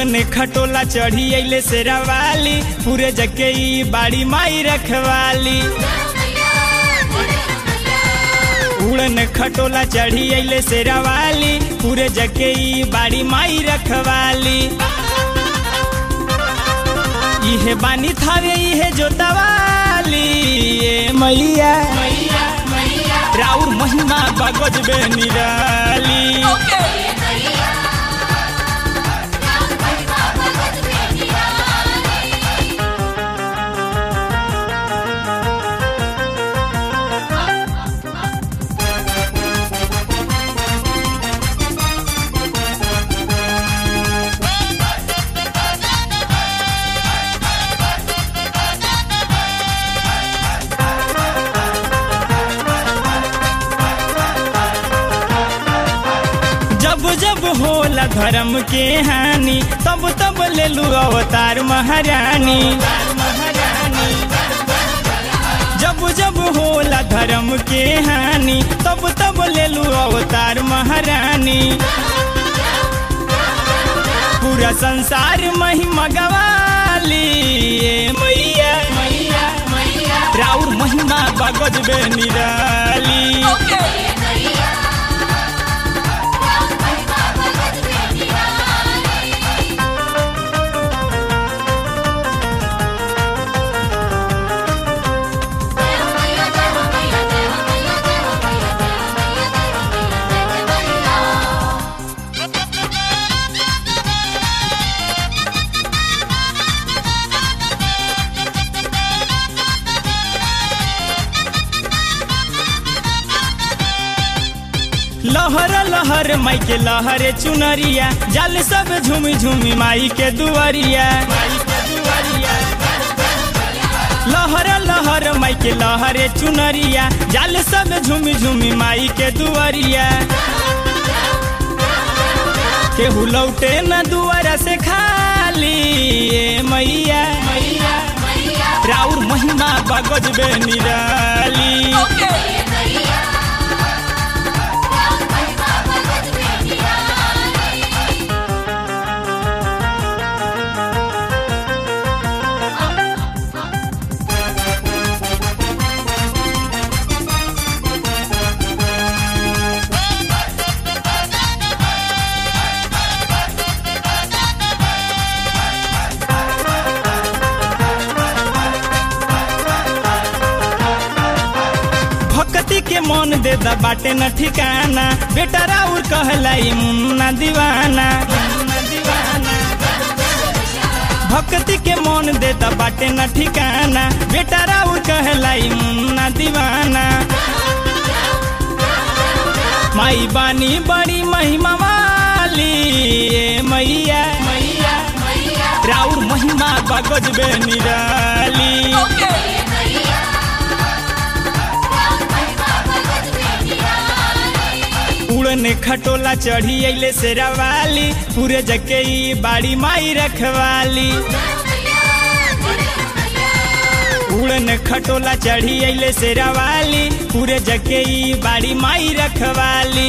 उड़न खटोला चढ़ी अइले शेरावाली पूरे जके ई बाड़ी माई रखवाली उड़न खटोला चढ़ी अइले शेरावाली पूरे जके ई बाड़ी माई रखवाली इहे बानी थावे इहे जोतवाली ए मैया राउर महिमा बगज बे निराली जब जब होला धर्म के हानि तब तब ले लू अवतार महारानी जब जब होला धर्म के हानि तब तब ले लू अवतार महारानी पूरा संसार महिमा गवाली ए मैया राउर महिमा बगज बे निराली लहर लहर माई के लहरे चुनरिया जल सब झूमी झूमी माई के दुआरिया लहर लहर माई के लहरे चुनरिया जल सब झूमी झूमी माई के दुआरिया केहू लौटे न दुआरा से खाली ए मैया राउर महिमा बगज बे निराली भक्ति के मन दे दा बाटे न ठिकाना बेटा राउर कहलाई मुन्ना दीवाना भक्ति के मन दे दा बाटे न ठिकाना बेटा राउर कहलाई मुन्ना दीवाना माई बानी बड़ी महिमा वाली ए मैया राउर महिमा बगज बे निराली उड़न खटोला चढ़ी अइले शेरावाली पूरे जके ई बाड़ी माई रखवाली उड़न खटोला चढ़ी अइले शेरावाली पूरे जके ई बाड़ी माई रखवाली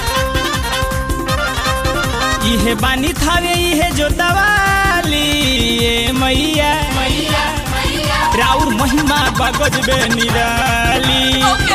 इहे बानी थावे इहे जोतवाली ए मैया राउर महिमा बगज बे निराली